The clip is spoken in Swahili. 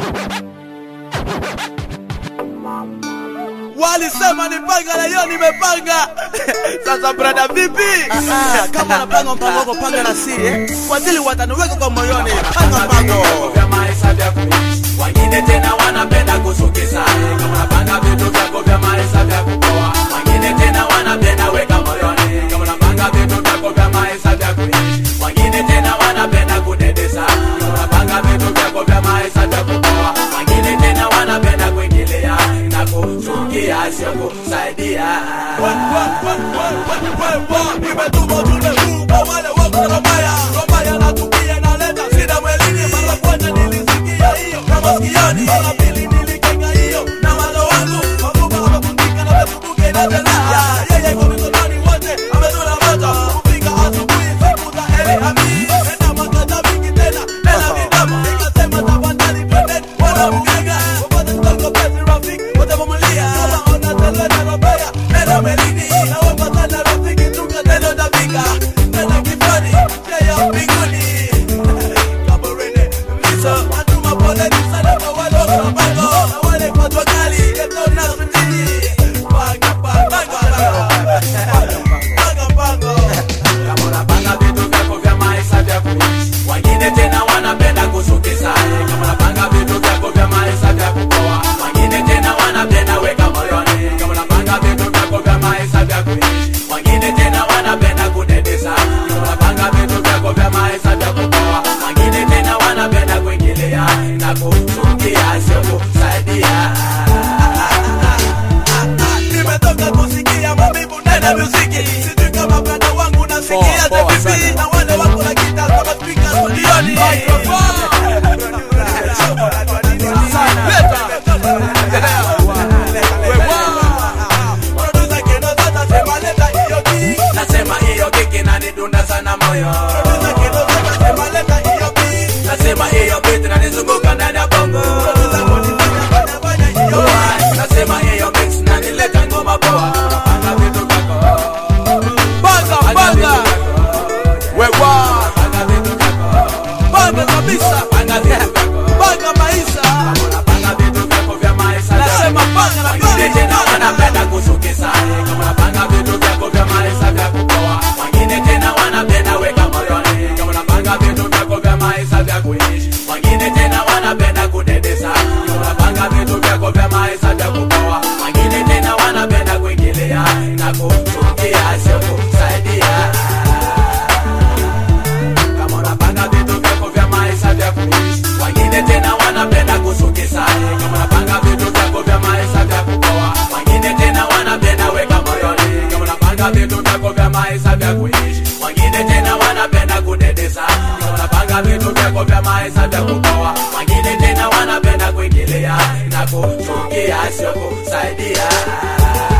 Walisema nipanga na hiyo nimepanga. Sasa brada vipi? Ah, kama unapanga mpango wako panga na siri eh? Wazili wataniweka kwa moyoni. Panga mpango. vya maisha vya kuishi. Wengine tena wanapenda kusukisa kama unapanga vitu vyako vya maisha vya kupoa. Wengine tena wanapenda weka moyoni kama unapanga vitu vyako vya maisha vya kuishi. Wengine tena wanapenda kudedesa kama unapanga vitu vyako vya maisha vya kupoa. Wengine tena wanapenda kuingilia na kuchukia sio kusaidia. Nimetuma ujumbe huu kwa wale wako na baya. Robaya natukia inaleta shida mwilini. Mara kwanza nilisikia hiyo na masikioni. Mara pili nilikenga hiyo na walo wangu. Mabuba wamevundika na wamefunguka inatela. Yeye kwa mikononi wote amezula moto. Kufika asubuhi siku za heri hami. Tena makata mingi tena. Tena kidogo. Nikasema tafadhali twende wana mganga. Popote tutako pesi rafiki. Wote wamulia. Kama ona tele na robaya. Tena melini. Na wapatana rafiki tunga tena utafika. Tena kifani. Jaya mbinguni. Kaburini. Miso. Natuma poleni sana kwa wale wako na pango. Na wale kwa jua kali. Yeto na sutini. Panga, panga, panga. Panga, panga. kama unapanga vitu vyako vya maisha vya kuishi. Wengine tena wanapenda kusukisa kama unapanga vitu vyako vya maisha vya kupoa. Wengine tena wanapenda weka moyoni kama unapanga vitu vyako vya maisha vya kuishi. Wengine tena wanapenda kudedesa kama unapanga vitu vyako vya maisha vya kupoa. Wengine tena wanapenda kuingilia na kuchukia sio kusaidia. nimetoka kusikia maumivu ndani ya muziki sijui kama brada wangu nasikia Poa, poa, vipi sana. na wale wako na kita kama speaker studioni Producer Keno sasa sema leta hiyo beat. Nasema hiyo kiki na nidunda sana moyo. Producer Keno sasa sema leta hiyo beat. Nasema hiyo beat inanizunguka ndani ya bongo. Producer Molizana fanya fanya hiyo beat. Nasema hiyo mix na nileta ngoma poa. Panga vitu vyako. Banga, Panga banga. vitu vyako. Wewa. Panga vitu vyako. Banga kabisa. Panga vitu vyako. Banga maisha. Unapanga vitu vyako vya maisha. Nasema panga na Wengine panga. tena wanapenda kusukisa kama unapanga vitu vyako vya maisha vya kupoa. Wengine tena wanapenda weka moyoni kama unapanga vitu vyako vya maisha vya kuishi. Wengine tena wanapenda kudedesa kama unapanga vitu vyako vya maisha vya kupoa. Wengine tena wanapenda kuingilia na kuchukia sio kusaidia kama unapanga vitu vyako vya maisha vya kuishi. Wengine tena wanapenda kusukisa kama unapanga vitu vyako vya maisha vya kupoa. Wengine tena wanapenda weka moyoni kama unapanga vitu vyako vya maisha vya kuishi. Wengine tena wanapenda kudedesa kama unapanga vitu vyako vya maisha vya kupoa. Wengine tena wanapenda kuingilia na kuchukia sio kusaidia.